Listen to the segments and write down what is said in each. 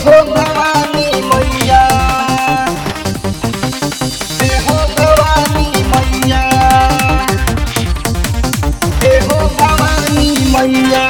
हो भवानी मैया हे हो भवानी मैया हे हो भवानी मैया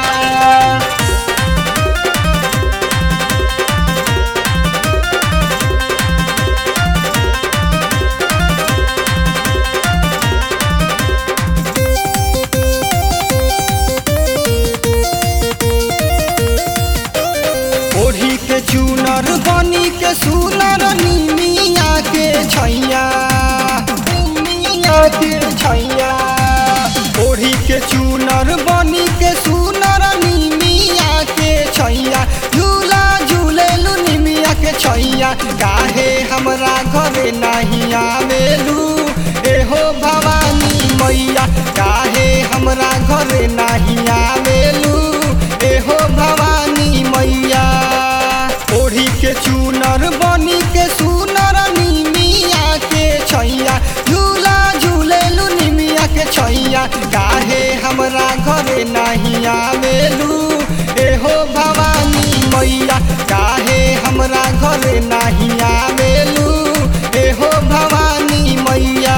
ओढ़ी के चूनर बनी के सुनर निमिया के छैया निमिया के छैया ओढ़ी के चूनर बनी के सुनर निमिया के छैया झूला झूलेलू निमिया के छैया काहे हमरा घरे नहीं आवेलू एहो भवानी मैया काहे हमरा घरे नहीं आवेलू एहो भवानी मैया ओढ़ी के चूनर बनी के सुनर निमिया के छैया झूला झूलेलू निमिया के छैया काहे हमरा घरे नहीं आवेलू एहो भवानी मैया काहे हमरा घरे नहीं आवेलू एहो भवानी मैया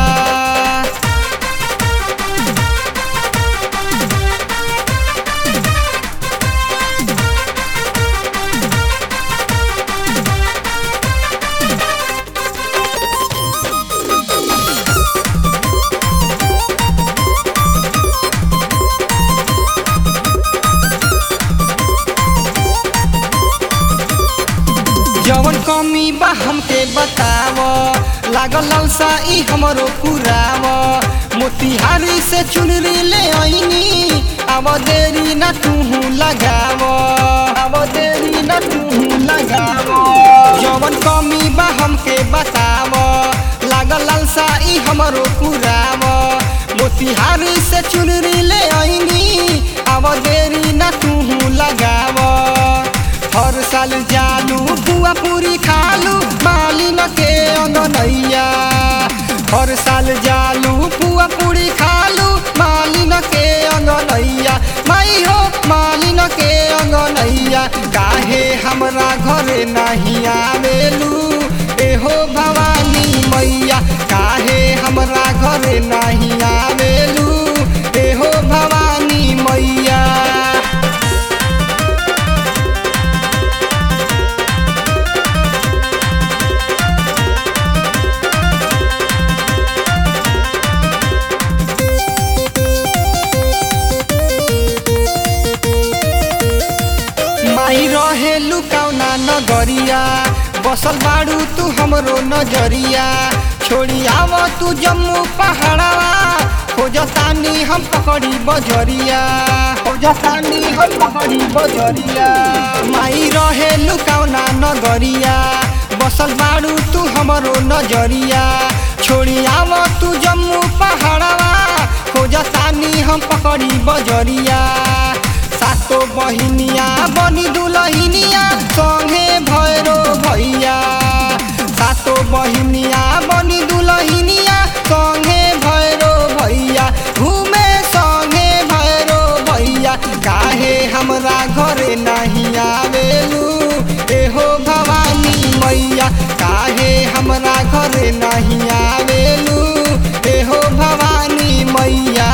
जवन कमी बा हमके बताव लागल लालसा ई हमरो पुराव मोतिहारी से चुनरी ले आईनी अब देरी न तूहू लगाव अब देरी न तूहू लगाव जवन कमी बा हमके बताव लागल लालसा ई हमरो पुराव मोतिहारी से चुनरी ले आईनी अब देरी न तूहू लगाव हर साल जालू बुआ पूरी खालू मालिन के अंगनैया हर साल जालू बुआ पूरी खालू मालिन के अंगनैया माई हो मालिन के अंगनैया काहे हमरा घरे नहीं आवेलू एहो भवानी मैया काहे हमरा घरे नहीं आवेलू एहो भवानी मैया माई रहे लुकाउना नगरिया बसल बाड़ू तू हमरो नजरिया छोड़ी आव तू जम्मू पहाड़वा खोजतानी हम पकड़ी बजरिया खोजतानी हम पकड़ी बजरिया माई रहे लुकाउना नगरिया बसल बाड़ू तू हमरो नजरिया छोड़ी आव तू जम्मू पहाड़वा खोजतानी हम पकड़ी बजरिया सातो बहिनिया बनी दुलहिनिया संगे भैरो भैया सातो बहिनिया बनी दुलहिनिया संगे भैरो भैया घूमे संगे भैरो भैया काहे हमरा घरे नहीं आवेलू एहो भवानी मैया काहे हमरा घरे नहीं आवेलू एहो भवानी मैया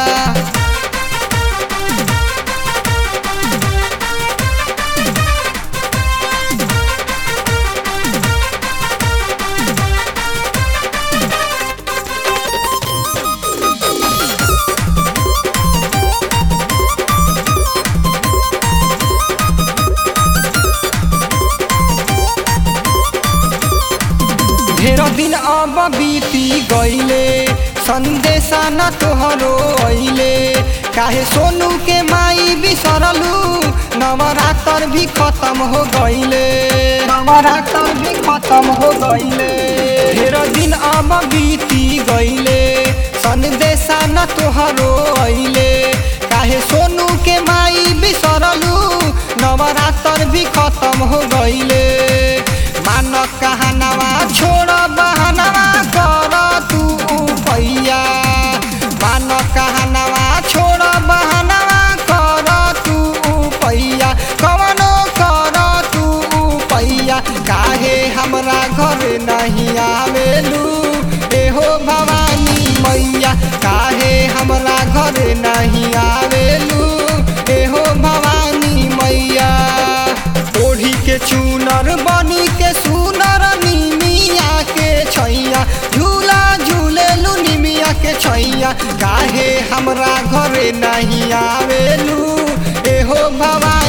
ढेर दिन अब बीती गईले संदेशा न तोहरो अइले काहे सोनू के माई बिसरलू नवरात्र भी खत्म हो गईले नवरात्र भी खत्म हो गईले ढेर दिन अब बीती गईले संदेशा न तोहरो अइले काहे सोनू के माई बिसरलू नवरात्र भी खत्म हो गईले मान कहनवा छोड़ बहनवा कर तू पैया मान कहनवा छोड़ बहनवा कर तू पैया कवनो कर तू पैया घरे नहीं आवेलू एहो भवानी मैया ओढ़ी के चूनर बनी के सुनर निमिया के छैया झूला झूलेलू निमिया के छैया काहे हमरा घरे नहीं आवेलू एहो भवानी